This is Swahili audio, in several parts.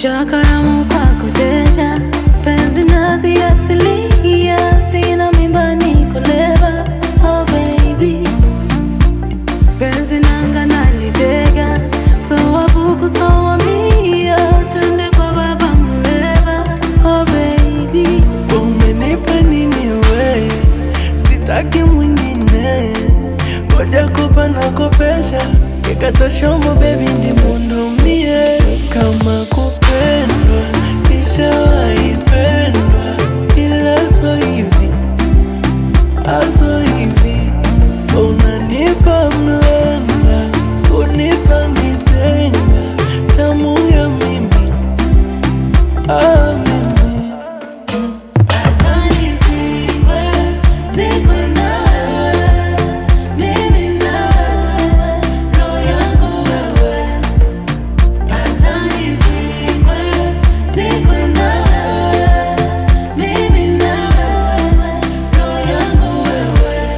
Nimejaa karamu kwako teja, penzi nazi asilia, sina mimba niko leva, oh baby. Penzi nanga nalitega, so wabuku so wamia, twende kwa baba mleva, oh baby. Umenipa nini we, sitaki mwingine, ngoja kopa na kopesha, nikata shombo baby ndi mundomie, kama kupendwa nishawahi pendwa, ila so hivi aso hivi, unanipa mlenda, unipa nitenga, tamu ya mimi ah, mimi Hata nizikwe, zikwe na wewe, mimi na wewe, roho yangu wewe. Hata nizikwe, zikwe na wewe, mimi na wewe, roho yangu wewe.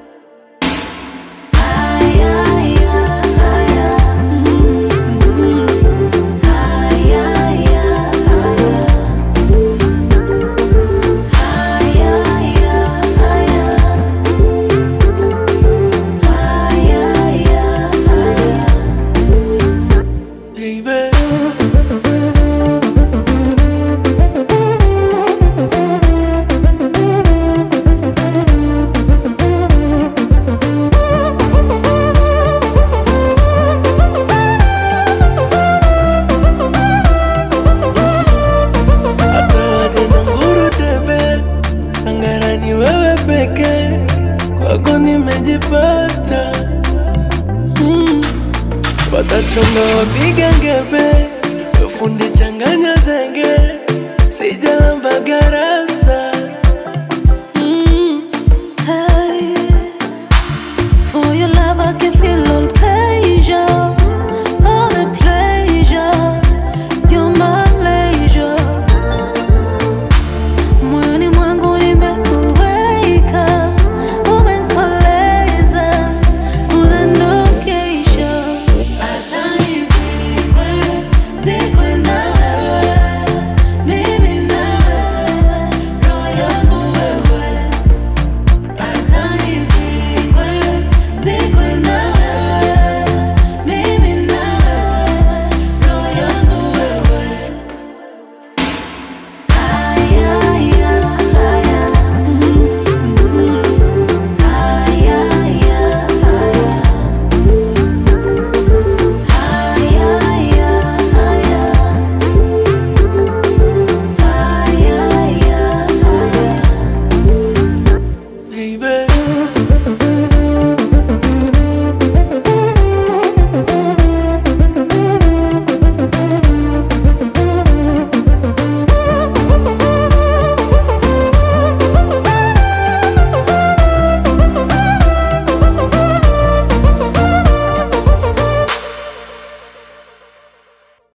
Aya, aya, aya. Aya, aya, aya. baby. Hata waje na nguru tembe, Sangara ni wewe peke, kwako nimejipata. Mm. Watachonga wapiga ngebe, fundi changanya zenge, sijalamba garasi